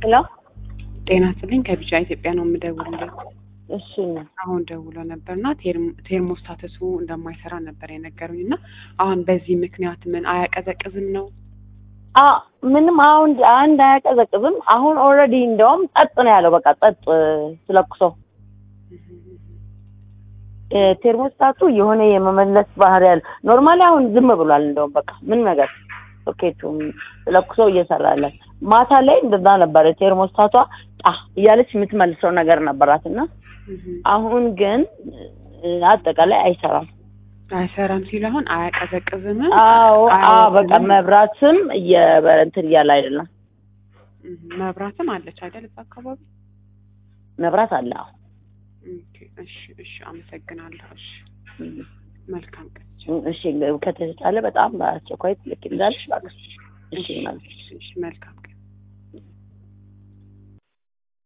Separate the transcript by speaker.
Speaker 1: ሄሎ
Speaker 2: ጤና ይስጥልኝ ከቢጫ ኢትዮጵያ ነው የምደውልለት።
Speaker 1: እሺ
Speaker 2: አሁን ደውሎ ነበር እና ቴርሞስታትሱ እንደማይሰራ ነበር የነገሩኝ እና አሁን በዚህ ምክንያት ምን አያቀዘቅዝም ነው?
Speaker 1: አ ምንም አሁን አንድ አያቀዘቅዝም። አሁን ኦልሬዲ እንደውም ጸጥ ነው ያለው። በቃ ጸጥ ስለኩሶ ቴርሞስታቱ የሆነ የመመለስ ባህሪ ያለ ኖርማሊ አሁን ዝም ብሏል። እንደውም በቃ ምን ነገር ሶኬቱም ስለኩሶ እየሰራለን። ማታ ላይ እንደዛ ነበረ። ቴርሞስታቷ ጣ እያለች የምትመልሰው ነገር ነበራት እና አሁን ግን አጠቃላይ አይሰራም።
Speaker 2: አይሰራም ሲል አሁን አያቀዘቅዝም።
Speaker 1: አዎ አዎ፣ በቃ መብራትም እንትን እያለ አይደለም።
Speaker 2: መብራትም አለች አይደል? እዛ አካባቢ
Speaker 1: መብራት አለ። አዎ
Speaker 2: ኦኬ፣ እሺ፣ እሺ፣ አመሰግናለሁ። እሺ፣ መልካም ቀን።
Speaker 1: እሺ፣ ከተቻለ በጣም በአስቸኳይ ትልክ እንዳልሽ እባክሽ። እሺ፣
Speaker 2: እሺ፣ መልካም ቀን።